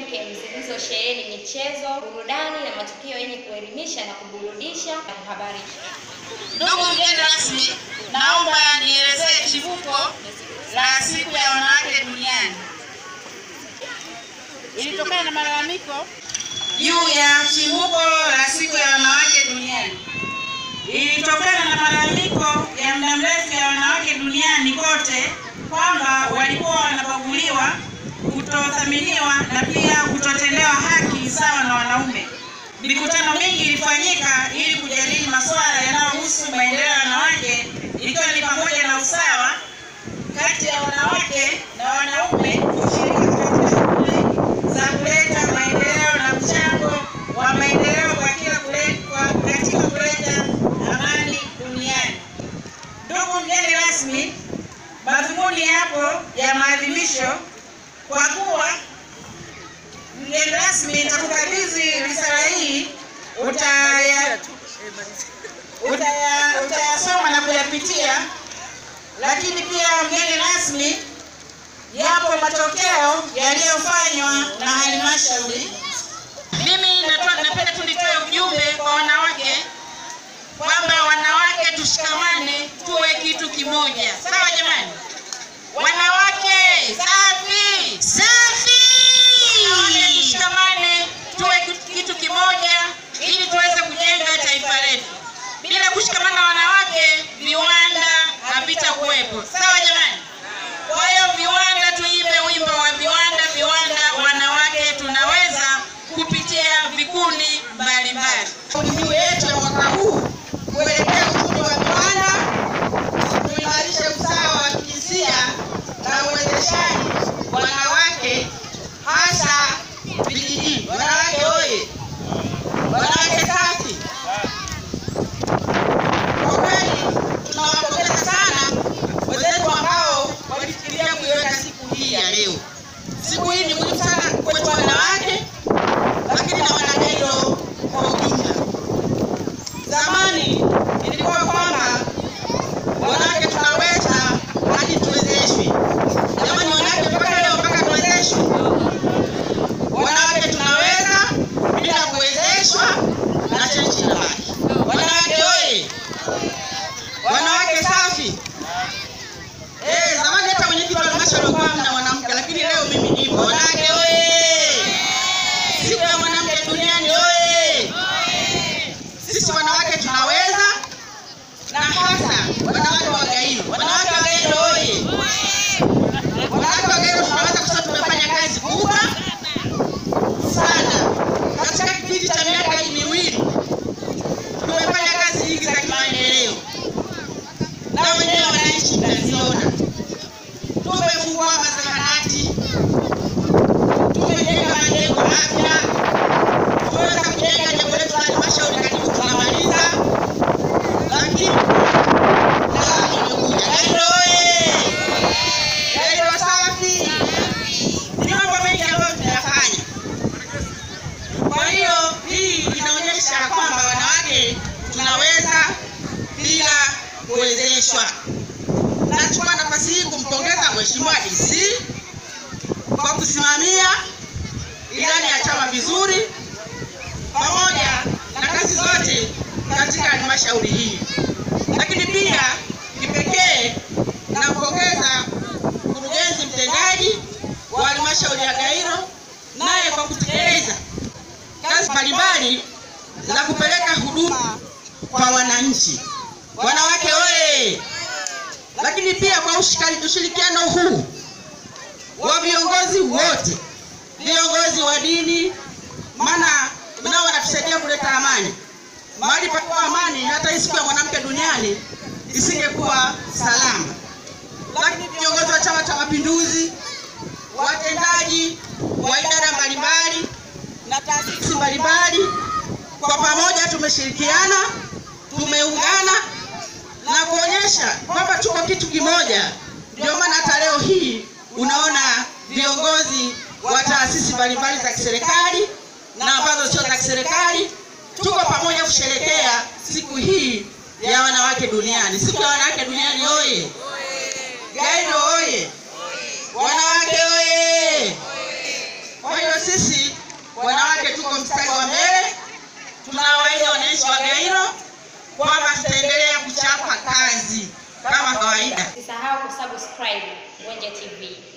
kemkem zilizosheheni michezo, burudani na matukio yenye kuelimisha na kuburudisha na kuhabarisha. Ndugu mgeni rasmi, naomba nielezee chimbuko la siku ya wanawake duniani. Ilitokana na malalamiko juu ya chimbuko la siku ya wanawake duniani. Ilitokana na malalamiko ya muda mrefu ya wanawake duniani kote kwamba walikuwa wanabaguliwa, kutothaminiwa na pia kutotendewa haki sawa na wanaume. Mikutano mingi ilifanyika ili kujadili masuala yanayohusu maendeleo ya wanawake ikiwa ni pamoja na usawa kati ya wanawake na wanaume kushiriki katika shughuli za kuleta maendeleo na mchango wa maendeleo kwa kila kule- kwa- katika kuleta amani duniani. Ndugu mgeni rasmi, madhumuni yapo ya maadhimisho kwa kuwa mgeni rasmi nitakukabidhi risala hii utaya utaya- utayasoma na kuyapitia, lakini pia mgeni rasmi, yapo matokeo yaliyofanywa na halmashauri. Mimi natoa- napenda tu nitoe ujumbe kwa wanawake kwamba wanawake tushikamane, tuwe kitu kimoja, sawa jamani? Wanawake safi safi, wanawake tushikamane, tuwe kitu- kitu kimoja ili tuweze kujenga taifa letu. Bila kushikamana wanawake, viwanda havitakuwepo, sawa jamani? Kwa hiyo viwanda, tuimbe wimbo wa viwanda, viwanda, wanawake tunaweza, kupitia vikundi mbalimbali. Kauli mbiu yetu ya mwaka huu kuelekea uchumi wa viwanda tuimarishe usawa wa kijinsia na uwezeshaji wanawake hasa vijijini. Wanawake oye! Wanawake safi! Kwa kweli tunawapongeza sana wenzetu ambao walifikiria kuiweka siku hii ya leo. Siku hii ni muhimu sana kwetu wanawake, lakini na wanagairo kwa ujumla. Zamani ilikuwa kwamba wanawake tunaweza hadi tuwezeshwe. Jamani, wanawake mpaka leo mpaka tuwezeshwe. Wanawake tunaweza bila kuwezeshwa na chenchi inabaki. Wanawake oye! Wanawake safi! Eh, zamani hata mwenyekiti wa halmashauri alikuwa hamna mwanamke, lakini leo mimi nipo. Wanawake oye! Siku ya mwanamke duniani oye! Sisi wanawake tunaweza na hasa wanawake wa Gairo. Wanawake wa Gairo oye! Wanawake wa Gairo tunaweza kusema tumefanya kazi kubwa sana katika kipindi cha miaka hii miwili. Tumefanya kazi nyingi za kimaendeleo na wenyewe wananchi mnaziona. Tumefungua mazahanati, tumejenga majengo mapya, tumeweza kujenga jengo letu la halmashauri karibu tunamaliza, lakini lami imekuja. Gairo oye! Gairo safi! Ni mambo mengi ambayo tunayafanya. Kwa hiyo hii inaonyesha kwamba wanawake tunaweza bila kuwezeshwa. Nachukua nafasi hii kumpongeza Mheshimiwa DC kwa kusimamia ilani ya chama vizuri pamoja na kazi zote katika halmashauri hii, lakini pia kipekee nampongeza mkurugenzi mtendaji wa halmashauri ya Gairo naye kwa kutekeleza kazi mbalimbali za kupeleka huduma kwa wananchi. Wanawake oye! Lakini pia kwa ushikali- ushirikiano huu wa viongozi wote, viongozi wa dini, maana nao wanatusaidia kuleta amani. Mahali pakuwa amani, hata hii siku ya mwanamke duniani isingekuwa salama. Lakini viongozi wa Chama cha Mapinduzi, watendaji wa idara mbalimbali na taasisi mbalimbali, kwa pamoja tumeshirikiana, tumeungana na kuonyesha kwamba tuko kitu kimoja. Ndio maana hata leo hii unaona viongozi wa taasisi mbalimbali za kiserikali na ambazo sio za kiserikali tuko pamoja kusherekea siku hii ya wanawake duniani. Siku ya wanawake duniani oye! Gairo oye! Wanawake oye! Kwa hiyo sisi tunawaahidi wananchi wa Gairo kwamba tutaendelea kuchapa kazi kama kawaida. Usisahau kusubscribe Ngonja TV.